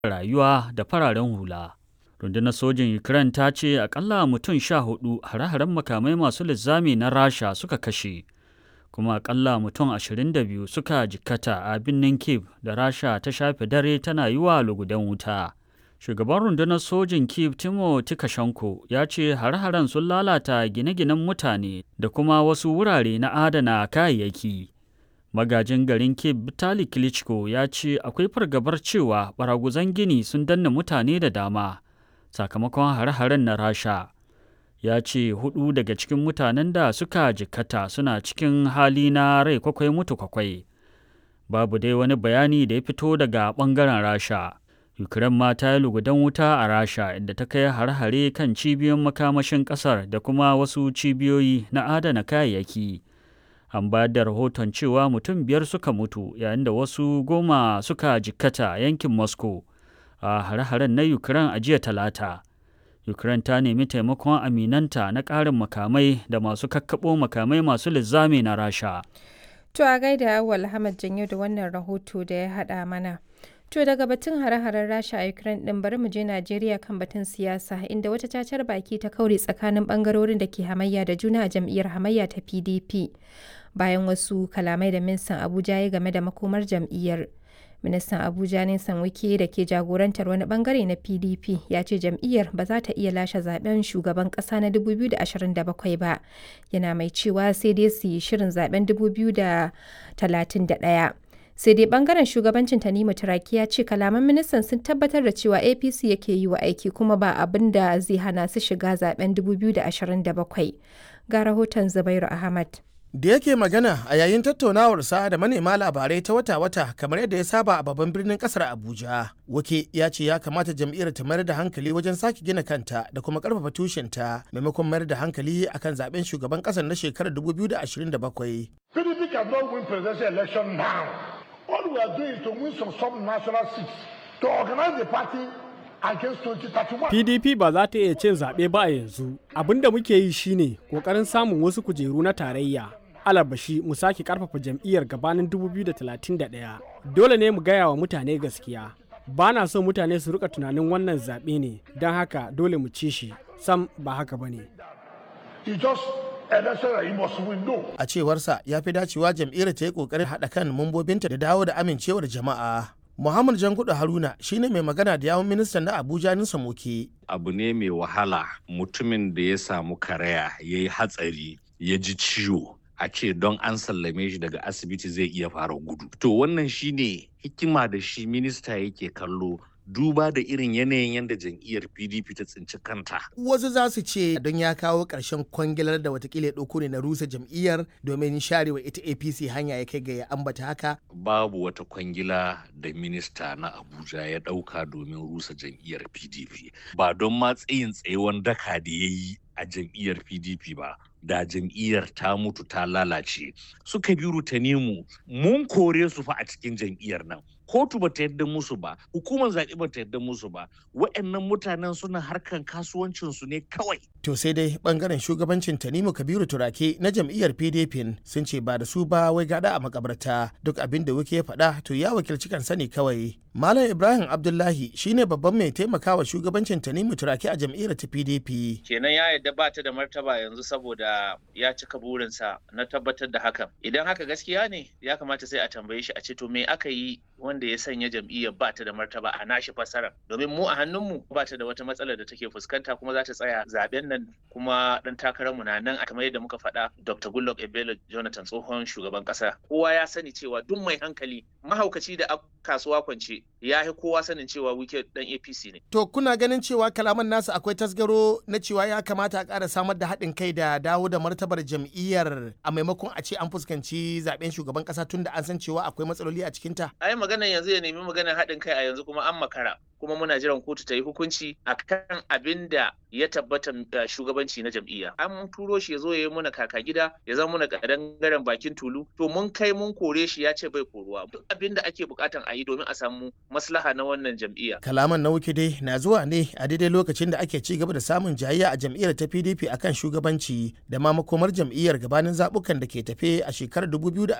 rayuwa da fararen hula. Rundunar sojin Ukraine ta ce akalla mutum sha hudu hare-haren makamai masu linzami na Rasha suka kashe, kuma akalla mutum 22 suka jikkata a birnin Kiev da Rasha ta shafe dare tana yi wa lugudan wuta. Shugaban rundunar sojin Kiev Timo Tikashenko ya ce hare-haren sun lalata gine-ginen mutane da kuma wasu wurare na adana kayayyaki. Magajin garin Kiev Vitali Klitschko ya ce akwai fargabar cewa baraguzan gini sun danna mutane da dama sakamakon hare-haren na Rasha. Ya ce hudu daga cikin mutanen da suka jikkata suna cikin hali na rai kwakwai mutu kwakwai. Babu dai wani bayani da ya fito daga ɓangaren Rasha. Ukraine ma ta yi lugudan wuta a Rasha inda ta kai hare-hare kan cibiyoyin makamashin ƙasar da kuma wasu cibiyoyi na adana kayayyaki. An bayar da rahoton cewa mutum biyar suka mutu yayin da wasu goma suka jikkata yankin Moscow a hare-haren na Ukraine a jiya talata. Ukraine ta nemi taimakon aminanta na ƙarin makamai da masu kakkaɓo makamai masu linzami na Rasha. To a gaida Awal Ahmad Janyo da wannan rahoto da ya haɗa mana. To daga batun hare-haren Rasha a Ukraine ɗin bari mu je Najeriya kan batun siyasa inda wata cacar baki ta kaure tsakanin bangarorin da ke hamayya da juna a jam'iyyar hamayya ta PDP bayan wasu kalamai da ministan Abuja ya game da makomar jam'iyyar. Ministan Abuja Nisan Wike da ke jagorantar wani bangare na PDP ya ce jam'iyyar ba za ta iya lashe zaben shugaban kasa na 2027 ba. Yana mai cewa sai dai su yi shirin zaben 2031. sai dai bangaren shugabancin tanimu turaki ya ce kalaman ministan sun tabbatar da cewa apc yake yi wa aiki kuma ba abin da zai hana su shiga zaben 2027 ga rahoton zubairu ahmad da yake magana a yayin tattaunawarsa da manema labarai ta wata-wata kamar yadda ya saba a babban birnin kasar abuja wake ya ce ya kamata jam'iyyar ta mayar da hankali wajen sake gina kanta da kuma karfafa tushenta maimakon mayar da hankali akan zaben shugaban kasar na shekarar 2027 PDP cannot win presidential election now. All we are doing is to win some sub-national seats to organize the party against 2031. PDP ba za ta iya cin zaɓe ba a yanzu. Abin da muke yi shine ƙoƙarin samun wasu kujeru na tarayya. Alabashi mu sake ƙarfafa jam'iyyar gabanin 2031. Dole ne mu gaya wa mutane gaskiya. Ba na so mutane su rika tunanin wannan zaɓe ne, don haka dole mu ci shi. Sam ba haka ba ne. He just election that he must win. No. a cewarsa ya fi dacewa jam'iyyar ta yi kokarin haɗa kan mambobinta da dawo da amincewar jama'a muhammad jankudu haruna shine mai magana da yawun ministan na abuja nisa moke abu ne mai wahala mutumin da ya samu karaya ya yi hatsari ya ji ciwo a ce don an sallame shi daga asibiti zai iya fara gudu to wannan shine hikima da shi minista yake kallo duba da irin yanayin yadda jam'iyyar pdp ta tsinci kanta wasu za su ce don ya kawo ƙarshen kwangilar da watakila ya ɗauko ne na rusa jam'iyyar domin sharewa ita apc hanya ya kai ga ya ambata haka babu wata kwangila da minista na abuja ya ɗauka domin rusa jam'iyyar pdp ba don ma tsayin tsayewan daka da ya yi a jam'iyyar pdp ba da jam'iyyar ta mutu ta lalace suka bi rutanimu mun kore su fa a cikin jam'iyyar nan kotu ba ta yadda musu ba hukumar zaɓe ba ta yadda musu ba wa'annan mutanen suna harkan kasuwancinsu ne kawai to sai dai bangaren shugabancin tanimu kabiru turake na jam'iyyar pdp sun ce ba da su ba wai gada a makabarta duk abin da wuke ya faɗa to ya wakilci kansa ne kawai malam ibrahim abdullahi shine babban mai taimakawa shugabancin tanimu turake a jam'iyyar ta pdp kenan ya yadda ba ta da martaba yanzu saboda ya cika burinsa na tabbatar da hakan idan haka gaskiya ne ya kamata sai a tambaye shi a ce to me aka yi wanda ya sanya jam'iyyar ba ta da martaba a nashi fasara domin mu a hannunmu ba ta da wata matsalar da take fuskanta kuma za ta tsaya zaben nan kuma dan takararmu na nan kamar yadda muka faɗa Dr. Goodluck Ebele Jonathan tsohon shugaban ƙasa kowa ya sani cewa duk mai hankali mahaukaci da kasuwa kwance ya yi kowa sanin cewa wike dan APC ne to kuna ganin cewa kalaman nasu akwai tasgaro na cewa ya kamata a ƙara samar da haɗin kai da dawo da martabar jam'iyyar a maimakon a ce an fuskanci zaben shugaban ƙasa tun da an san cewa akwai matsaloli a cikinta ai maganar yanzu ya nemi maganar haɗin kai a yanzu kuma an makara kuma muna jiran kotu ta yi hukunci akan abin da ya tabbata shugabanci na jam'iyya an turo shi ya zo ya yi muna kaka gida ya zama muna kadangaren bakin tulu to mun kai mun kore shi ya ce bai koruwa duk abin da ake bukatan a yi domin a samu maslaha na wannan jam'iyya kalaman na wuke dai na zuwa ne a daidai lokacin da ake ci gaba da samun jayayya a jam'iyyar ta pdp akan shugabanci da ma makomar jam'iyyar gabanin zabukan da ke tafe a shekarar 2027